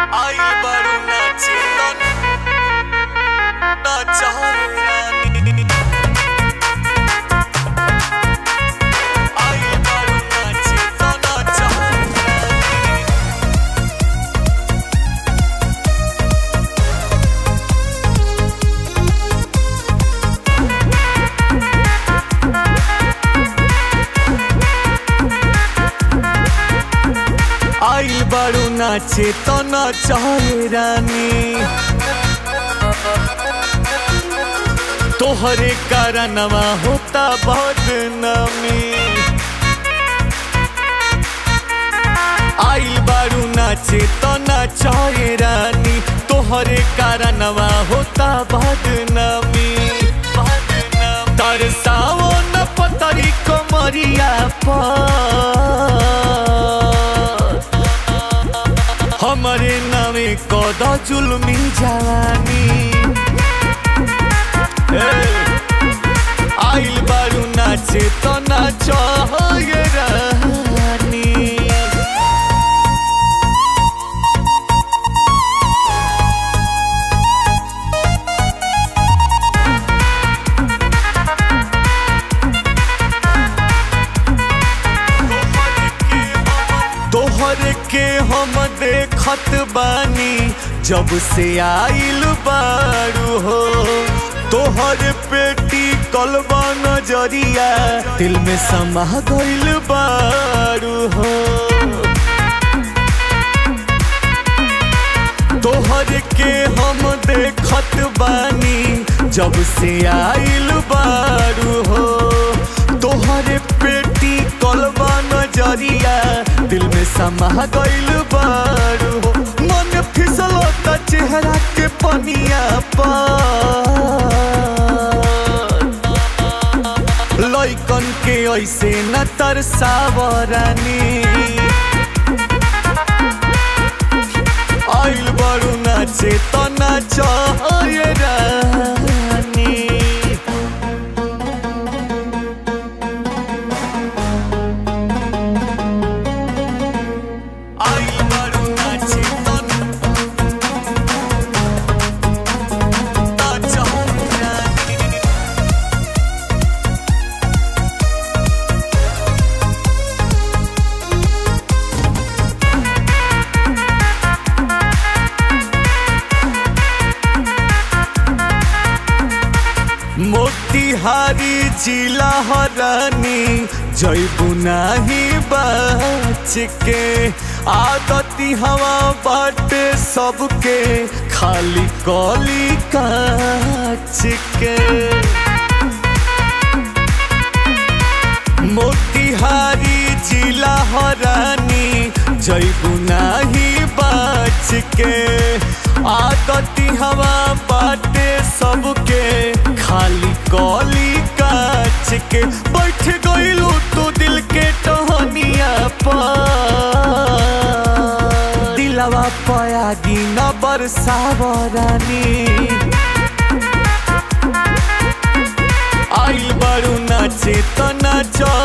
आई बड़ू नाचे नाचा रानी आई बड़ू नाचे नाचा रानी आइल बारू नाचे तो नाचाए रानी तोहरे कारणवा होता बदनामी आइल बारू नाचे तो नाचाए रानी तोहरे कारणवा होता बदनामी तरसाओ न पतरी कमरिया पर हमारे नामे कद जुलमी जवानी ए, आइल बारू नाचे तो नाच रानी तोहर के हम देखत बानी जब से आइल बारू हो तोहर पेटी कलबा नजरिया दिल में समा गइल बारू हो तोहर के हम देखत बानी जब से आइल बारू हो तोहर पेटी कलबा नजरिया दिल में समा गइल बारू हो मन फिसलता चेहरा के पनिया पर लइकन के ऐसे न तरसावरानी आइल बड़ू नाचे तो नाच रानी आइल बड़ू नाचे तो नाच रानी मोतिहारी जिला हरानी जैबू नाही बच के आदती हवा बाटे सबके खाली कली काच के मोतिहारी जिला हरानी जैबू नाही बच के आदती हवा बाटे सबके खाली कली काच के बैठ गइलू तू दिल के टहनिया पर दिलवा पया गिन बरसावरानी आइल बड़ू नाचे तो नाच